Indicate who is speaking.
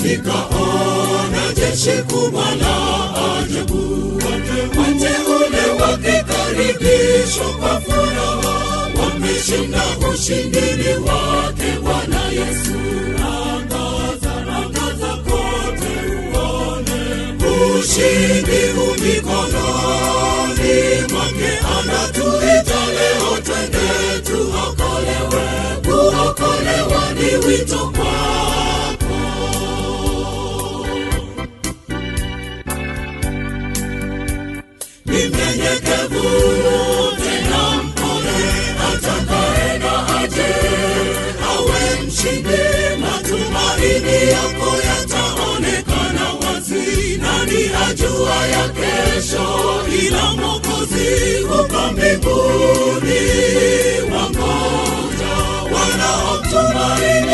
Speaker 1: nikaona jeshi kubwa la ajabu, wateule wakikaribishwa kwa furaha, wameshinda ushindini wake Bwana Yesu. Angaza, angaza kote uone ushindi umikononi mwake, anatuita leo, twende tuokolewe. Kuokolewa ni wito kwako. Ni mnyenyekevu tena mpole, atakaye na aje awe mshindi. Matumaini yako yataonekana wazi. Nani ajua ya kesho ila Mwokozi huko mbinguni wangoja wanaomtumaini